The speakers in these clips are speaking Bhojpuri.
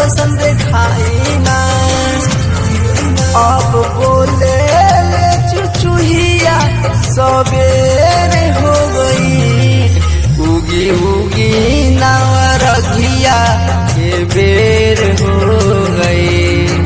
दर्शन दिखाई ना अब बोले ले चुचुहिया सबेरे हो गई उगी उगी नावा रघिया के बेर हो गई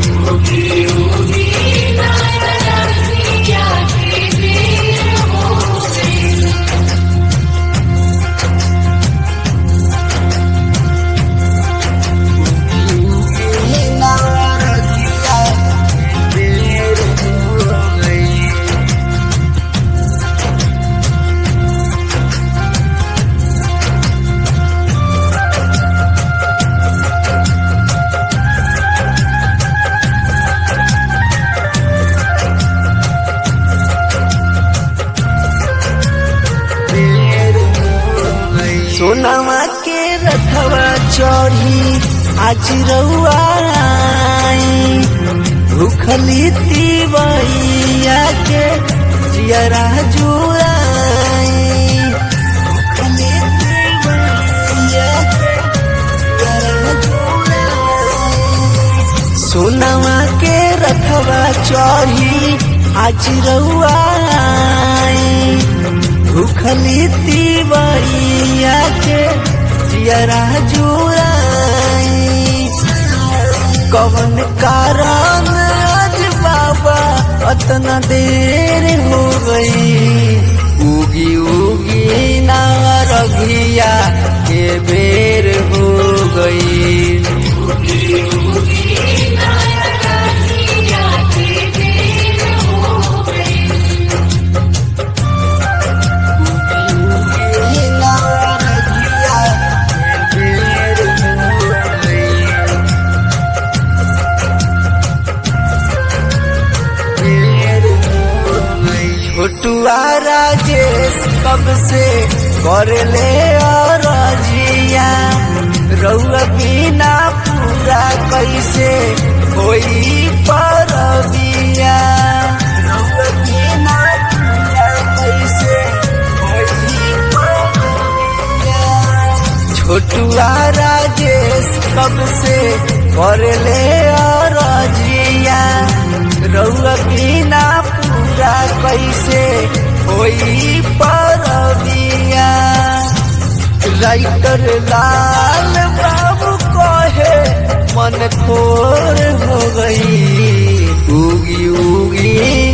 सोनामा के रथवा चढ़ी आज रउआ आई भूखली तिवैया के जियरा जुआई भूखली तिवैया के जियरा जुआई। सोनामा के रथवा चढ़ी आज रउआ आई भूखली तिवैया के जियरा जुआई कवन कारण आज बाबा अतना देर हो गई उगी उगी ना रघिया के बेर हो गई छोटुआ राजेश कब से कर ले और जिया रउआ बिना पूरा कैसे कोई परबिया रउआ बिना पूरा कैसे कोई परबिया छोटुआ राजेश कब से कर ले और जिया रउआ बिना पूरा कैसे होई परबिया राइटर लाल बाबू कहे मन थोर हो गई उगी उगी